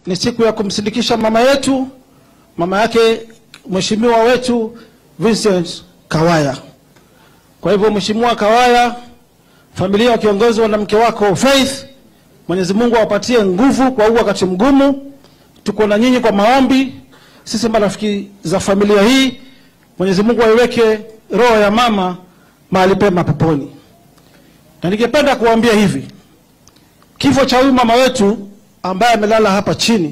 ni siku ya kumsindikisha mama yetu, mama yake mheshimiwa wetu Vincent Kawaya. Kwa hivyo, Mheshimiwa Kawaya, familia wakiongozwa na mke wako Faith, Mwenyezi Mungu awapatie nguvu kwa huu wakati mgumu. Tuko na nyinyi kwa maombi, sisi marafiki za familia hii. Mwenyezi Mungu aiweke roho ya mama mahali pema peponi. Na ningependa kuambia hivi, kifo cha huyu mama wetu ambaye amelala hapa chini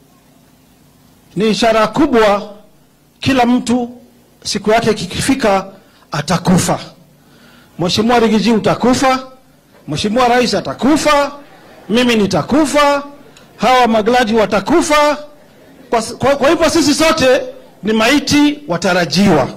ni ishara kubwa. Kila mtu siku yake ikifika atakufa. Mheshimiwa Rigiji utakufa, Mheshimiwa Rais atakufa, mimi nitakufa, hawa maglaji watakufa. Kwa, kwa, kwa hivyo sisi sote ni maiti watarajiwa.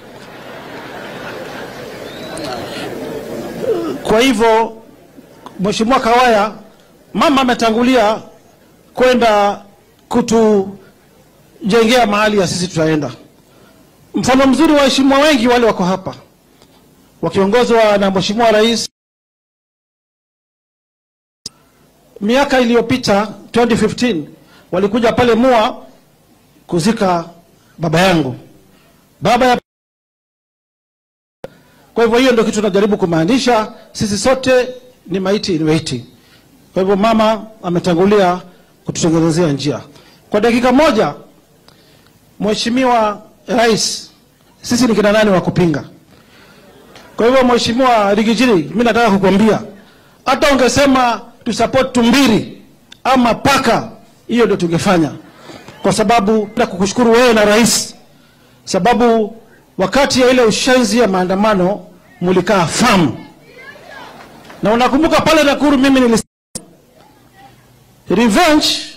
Kwa hivyo Mheshimiwa Kawaya, mama ametangulia kwenda kutujengea mahali ya sisi tutaenda. Mfano mzuri wa waheshimiwa wengi wale wako hapa wakiongozwa na Mheshimiwa Rais. Miaka iliyopita 2015 walikuja pale Mua kuzika baba yangu baba ya kwa hivyo hiyo ndio kitu tunajaribu kumaanisha, sisi sote ni maiti ni maiti. Kwa hivyo mama ametangulia kututengenezea njia. Kwa dakika moja, Mheshimiwa Rais, sisi ni kina nani wa kupinga? Kwa hivyo Mheshimiwa Rigijini, mimi nataka kukwambia hata ungesema tu support Tumbiri ama paka, hiyo ndio tungefanya, kwa sababu na kukushukuru wewe na rais, sababu wakati ya ile ushenzi ya maandamano mulikaa famu, na unakumbuka pale Nakuru mimi nilis revenge